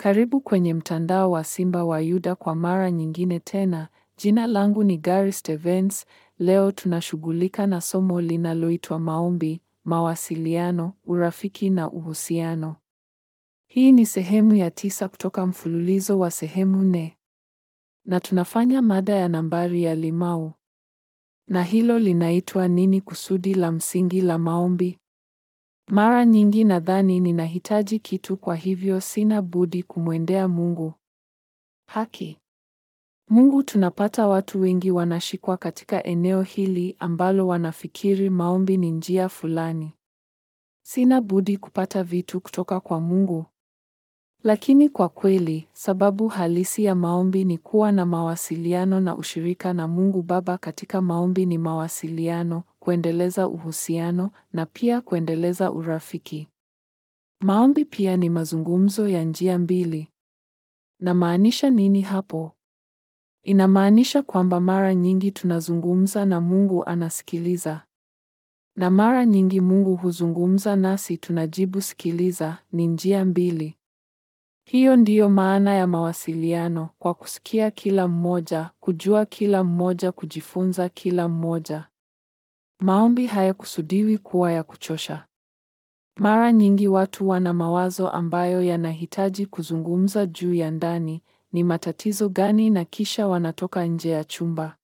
Karibu kwenye mtandao wa Simba wa Yuda kwa mara nyingine tena. Jina langu ni Gary Stevens. Leo tunashughulika na somo linaloitwa maombi, mawasiliano, urafiki na uhusiano. Hii ni sehemu ya tisa kutoka mfululizo wa sehemu nne. Na tunafanya mada ya nambari ya limau. Na hilo linaitwa nini kusudi la msingi la maombi? Mara nyingi nadhani ninahitaji kitu kwa hivyo sina budi kumwendea Mungu. Haki. Mungu tunapata watu wengi wanashikwa katika eneo hili ambalo wanafikiri maombi ni njia fulani. Sina budi kupata vitu kutoka kwa Mungu. Lakini kwa kweli, sababu halisi ya maombi ni kuwa na mawasiliano na ushirika na Mungu Baba. Katika maombi ni mawasiliano, kuendeleza uhusiano na pia kuendeleza urafiki. Maombi pia ni mazungumzo ya njia mbili. Namaanisha nini hapo? Inamaanisha kwamba mara nyingi tunazungumza na Mungu anasikiliza. Na mara nyingi Mungu huzungumza nasi tunajibu sikiliza, ni njia mbili. Hiyo ndiyo maana ya mawasiliano, kwa kusikia kila mmoja, kujua kila mmoja, kujifunza kila mmoja. Maombi hayakusudiwi kuwa ya kuchosha. Mara nyingi watu wana mawazo ambayo yanahitaji kuzungumza juu ya ndani, ni matatizo gani na kisha wanatoka nje ya chumba.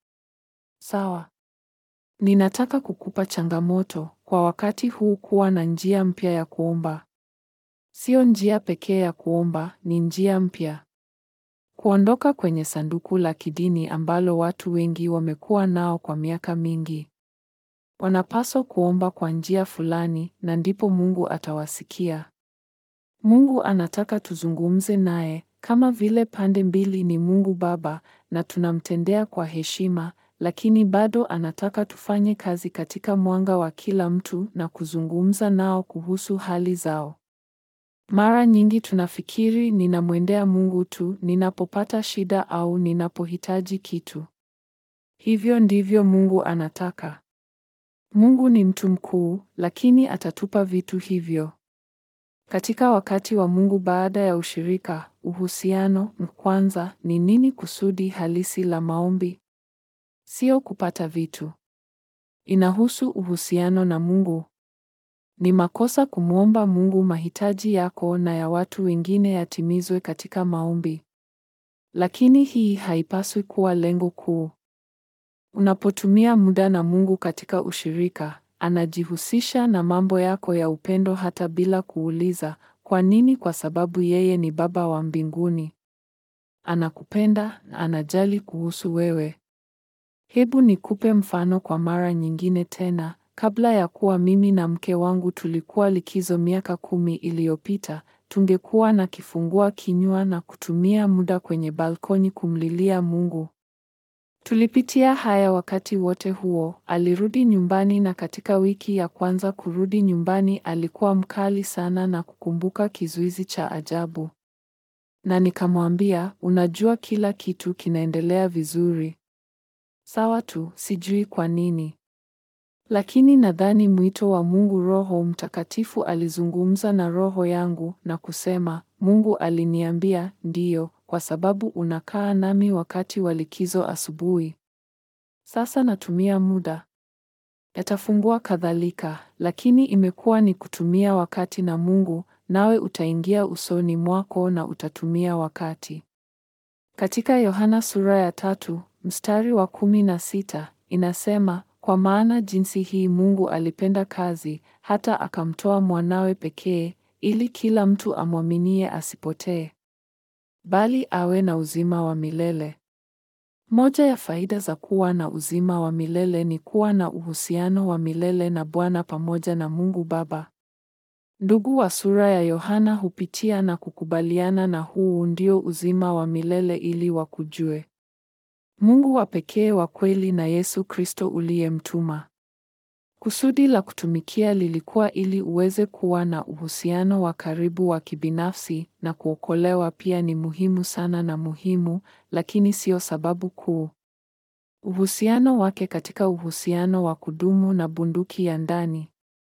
Sawa. Ninataka kukupa changamoto kwa wakati huu kuwa na njia mpya ya kuomba. Sio njia pekee ya kuomba, ni njia mpya. Kuondoka kwenye sanduku la kidini ambalo watu wengi wamekuwa nao kwa miaka mingi. Wanapaswa kuomba kwa njia fulani na ndipo Mungu atawasikia. Mungu anataka tuzungumze naye kama vile pande mbili ni Mungu Baba na tunamtendea kwa heshima, lakini bado anataka tufanye kazi katika mwanga wa kila mtu na kuzungumza nao kuhusu hali zao. Mara nyingi tunafikiri ninamwendea Mungu tu ninapopata shida au ninapohitaji kitu. Hivyo ndivyo Mungu anataka. Mungu ni mtu mkuu, lakini atatupa vitu hivyo. Katika wakati wa Mungu baada ya ushirika, uhusiano, kwanza ni nini kusudi halisi la maombi? Sio kupata vitu. Inahusu uhusiano na Mungu. Ni makosa kumwomba Mungu mahitaji yako na ya watu wengine yatimizwe katika maombi. Lakini hii haipaswi kuwa lengo kuu. Unapotumia muda na Mungu katika ushirika, anajihusisha na mambo yako ya upendo hata bila kuuliza, kwa nini? Kwa sababu yeye ni Baba wa mbinguni. Anakupenda na anajali kuhusu wewe. Hebu nikupe mfano kwa mara nyingine tena. Kabla ya kuwa mimi na mke wangu tulikuwa likizo miaka kumi iliyopita, tungekuwa na kifungua kinywa na kutumia muda kwenye balkoni kumlilia Mungu. Tulipitia haya wakati wote huo. Alirudi nyumbani na katika wiki ya kwanza kurudi nyumbani alikuwa mkali sana na kukumbuka kizuizi cha ajabu. Na nikamwambia, unajua kila kitu kinaendelea vizuri. Sawa tu, sijui kwa nini. Lakini nadhani mwito wa Mungu Roho Mtakatifu alizungumza na roho yangu na kusema, Mungu aliniambia, ndiyo, kwa sababu unakaa nami wakati wa likizo asubuhi. Sasa natumia muda. Yatafungua kadhalika, lakini imekuwa ni kutumia wakati na Mungu, nawe utaingia usoni mwako na utatumia wakati. Katika Yohana sura ya tatu, mstari wa kumi na sita, inasema, kwa maana jinsi hii Mungu alipenda kazi, hata akamtoa mwanawe pekee, ili kila mtu amwaminie asipotee, bali awe na uzima wa milele. Moja ya faida za kuwa na uzima wa milele ni kuwa na uhusiano wa milele na Bwana pamoja na Mungu Baba. Ndugu wa sura ya Yohana hupitia na kukubaliana na huu ndio uzima wa milele ili wakujue Mungu wa pekee wa kweli na Yesu Kristo uliyemtuma. Kusudi la kutumikia lilikuwa ili uweze kuwa na uhusiano wa karibu wa kibinafsi na kuokolewa pia ni muhimu sana na muhimu, lakini sio sababu kuu. Uhusiano wake katika uhusiano wa kudumu na bunduki ya ndani.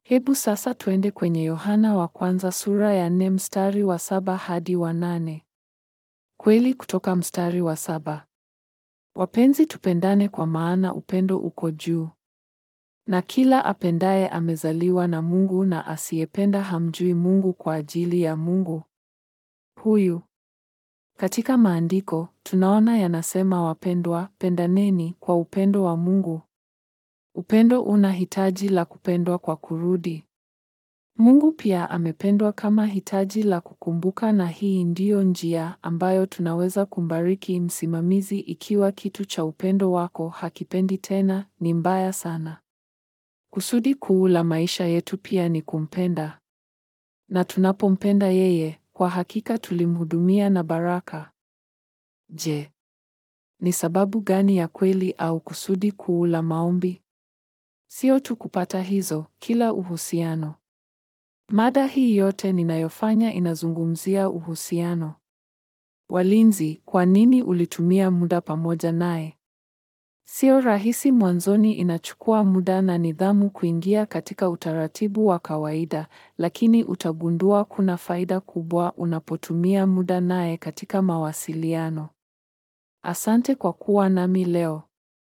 Hebu sasa twende kwenye Yohana wa kwanza sura ya nne mstari wa saba hadi wa nane. Kweli kutoka mstari wa saba. Wapenzi, tupendane kwa maana upendo uko juu. Na kila apendaye amezaliwa na Mungu na asiyependa hamjui Mungu kwa ajili ya Mungu huyu. Katika maandiko tunaona yanasema, wapendwa, pendaneni kwa upendo wa Mungu. Upendo una hitaji la kupendwa kwa kurudi. Mungu pia amependwa kama hitaji la kukumbuka, na hii ndiyo njia ambayo tunaweza kumbariki msimamizi. Ikiwa kitu cha upendo wako hakipendi tena, ni mbaya sana. Kusudi kuu la maisha yetu pia ni kumpenda, na tunapompenda yeye, kwa hakika tulimhudumia na baraka. Je, ni sababu gani ya kweli au kusudi kuu la maombi? Sio tu kupata hizo, kila uhusiano. Mada hii yote ninayofanya inazungumzia uhusiano. Walinzi, kwa nini ulitumia muda pamoja naye? Sio rahisi mwanzoni, inachukua muda na nidhamu kuingia katika utaratibu wa kawaida, lakini utagundua kuna faida kubwa unapotumia muda naye katika mawasiliano. Asante kwa kuwa nami leo.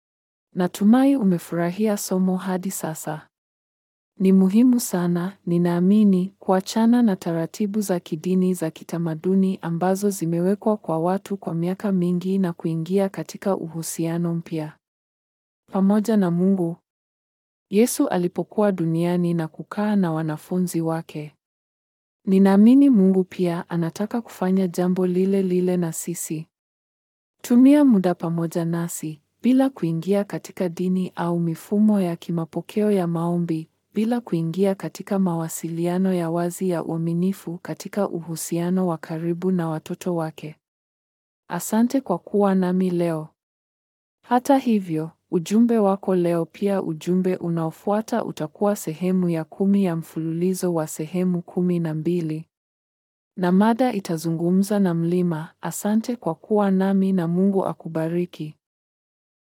Natumai umefurahia somo hadi sasa. Ni muhimu sana, ninaamini, kuachana na taratibu za kidini za kitamaduni ambazo zimewekwa kwa watu kwa miaka mingi na kuingia katika uhusiano mpya pamoja na Mungu. Yesu alipokuwa duniani na kukaa na wanafunzi wake. Ninaamini Mungu pia anataka kufanya jambo lile lile na sisi. Tumia muda pamoja nasi bila kuingia katika dini au mifumo ya kimapokeo ya maombi, bila kuingia katika mawasiliano ya wazi ya uaminifu katika uhusiano wa karibu na watoto wake. Asante kwa kuwa nami leo. Hata hivyo, ujumbe wako leo pia ujumbe unaofuata utakuwa sehemu ya kumi ya mfululizo wa sehemu kumi na mbili. Na mada itazungumza na mlima. Asante kwa kuwa nami na Mungu akubariki.